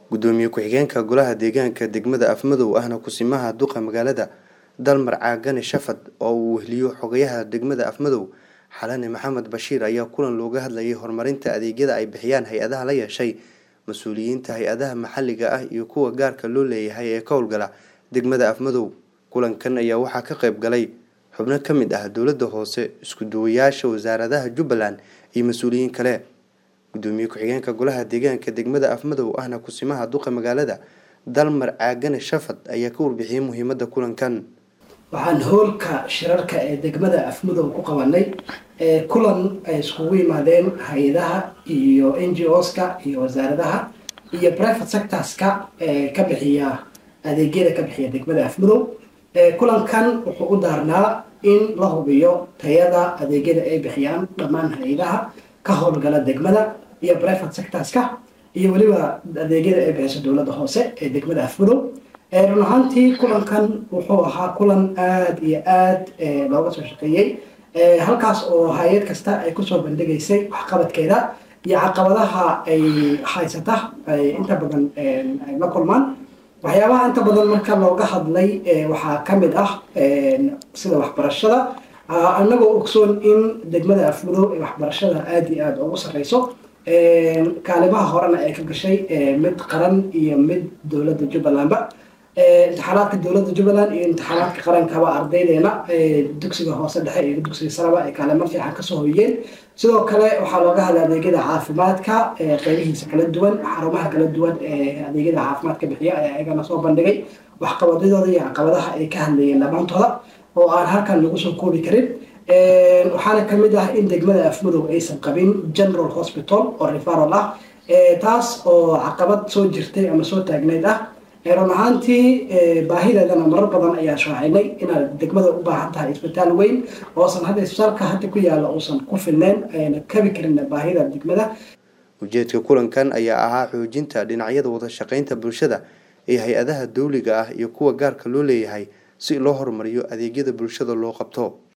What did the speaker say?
gudoomiye ku-xigeenka golaha deegaanka degmada afmadow ahna kusimaha duqa magaalada dalmar caagane shafad oo uu weheliyo xogayaha degmada afmadow xalane maxamed bashiir ayaa kulan looga hadlayay horumarinta adeegyada ay bixiyaan hay-adaha la yeeshay mas-uuliyiinta hay-adaha maxalliga ah iyo kuwa gaarka loo leeyahay ee ka howlgala degmada afmadow kulankan ayaa waxaa ka qayb galay xubno ka mid ah dowladda hoose isku duwayaasha wasaaradaha jubbaland iyo mas-uuliyiin kale gudoomiye ku-xigeenka golaha deegaanka degmada afmadow ahna kusimaha duqa magaalada dalmar caagane shafad ayaa ka warbixiyay muhiimada kulankan waxaan hoolka shirarka ee degmada afmadow ku qabanay kulan ay iskugu yimaadeen hay-adaha iyo n g oska iyo wasaaradaha iyo private sectorska ka bixiya adeegyada ka bixiya degmada afmadow kulankan wuxuu u daarnaa in la hubiyo tayada adeegyada ay bixiyaan dhammaan hay-adaha ka howlgala degmada iyo private sectorska iyo weliba adeegyada ay bixiso dowladda hoose ee degmada afmadow run ahaantii kulankan wuxuu ahaa kulan aada iyo aada looga soo shaqeeyey halkaas oo hay-ad kasta ay kusoo bandhigaysay waxqabadkeeda iyo caqabadaha ay haysata ay inta badan ay la kulmaan waxyaabaha inta badan marka looga hadlay waxaa ka mid ah sida waxbarashada anagoo ogsoon in degmada afmadow ee waxbarashada aada iyo aada ugu sareyso kaalimaha horena ay ka gashay mid qaran iyo mid dowladda jubbalandba imtixaanaadka dowladda jubbaland iyo imtixaanaadka qarankaba ardaydeena dugsiga hoose dhexe iyo dugsiga saraba ay kaalimo fiican kasoo hoyeen sidoo kale waxaa looga hadlay adeegyada caafimaadka qeybihiisa kala duwan xarumaha kala duwan ee adeegyada caafimaadka bixiya ayaa ayagana soo bandhigay waxqabadyadooda iyo caqabadaha ay ka hadlayeen dhammaantooda oo aan halkan lagu soo koobi karin waxaana kamid ah in degmada afmadow aysan qabin general hospital oo referal ah taas oo caqabad soo jirtay ama soo taagneyd ah run ahaantii baahideedana marar badan ayaa shaacinay inaad degmada u baahan tahay isbitaal weyn oosan hadda isbitaalka hadda ku yaalla uusan ku filneyn ayna kabi karin baahida degmada ujeedka kulankan ayaa ahaa xoojinta dhinacyada wada shaqeynta bulshada ee hay-adaha dawliga ah iyo kuwa gaarka loo leeyahay si loo horumariyo adeegyada bulshada loo qabto